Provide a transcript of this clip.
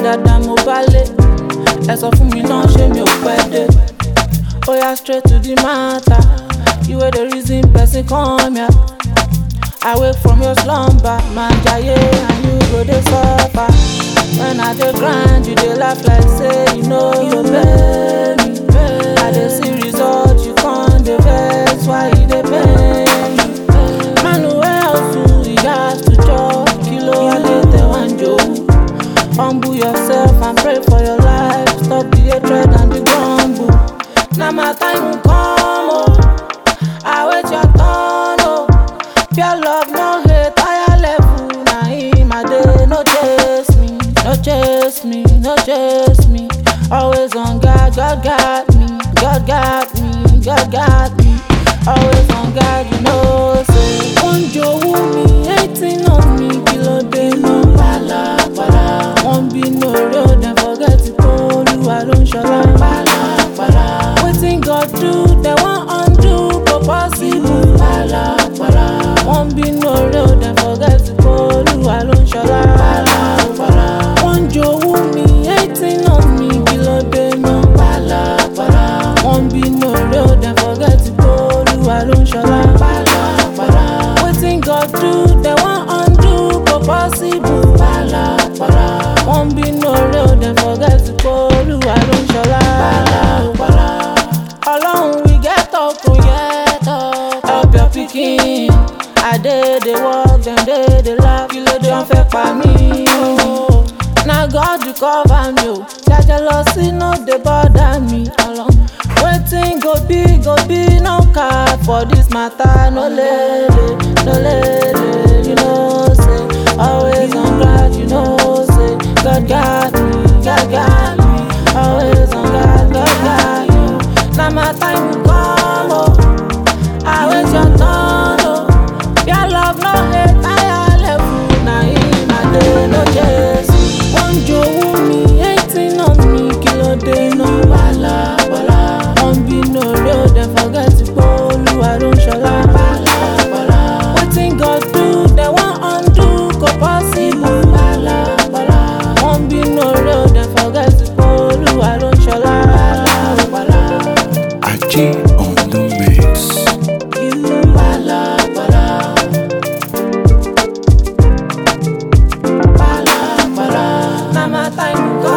dáadáa mo bá lé ẹ sọ fún mi náà ṣé mi ò pẹ́ dé oya straight to the matter you wey dey reason person come here i wake from your slumber man jaye and you go dey suffer when i dey grind you dey laugh like say you no go pay me i dey see result you come dey vex why e dey pain me man wey hustle e gats to chop kilo alẹ́ tẹ̀wọ́n jò. Humble yourself and pray for your life. Stop the hatred and the grumble. Now my time will come, oh. I wait your turn, oh. Pure love, no hate, higher level. Now in my day, no chase me, no chase me, no chase me. Always on God, God got me, God got me, God got me. Always on God, you know, say. One Joe me, hating on me, kilo day, no pala, pala. One be no real, then forget to call you, I don't show like pala, pala. Waiting God do, they want undo, but possible, pala, pala. One be no real, then forget to call you, I don't show like pala, pala. One Joe me, hating on me, kilo day, no pala, pala. One be no real, then forget to call you, I don't show like pala, pala. Waiting God do, they want undo, but possible, pala, pala. One be no real, then forget to call you, I don't show like pala, pala. Alone we get up, oh yeah, talk. Help your pikin. I did the work, them dey the laugh. Kí ló dé wọ́n fẹ́ pa mí? oh. Na God you cover me o. Their jealousy no dey bother me alone. Wetin go be go be no cap for this matter. No lele, no lele, you know say. Always on God, you know say. God got me, God got me. Always on God, God got me. Na my time will come o. I wait your turn o. Your love no hate, higher level. Na him I dey no chase. One jowu mi, hating on me, kilo dey no wala wala. One be no real, then forget to polu, I don't shola wala wala. Wetin God do, they want undo, go possible wala wala. One be no real, then forget to polu, I don't shola wala wala. Aji on the mix. You wala wala. Wala wala. Na my time go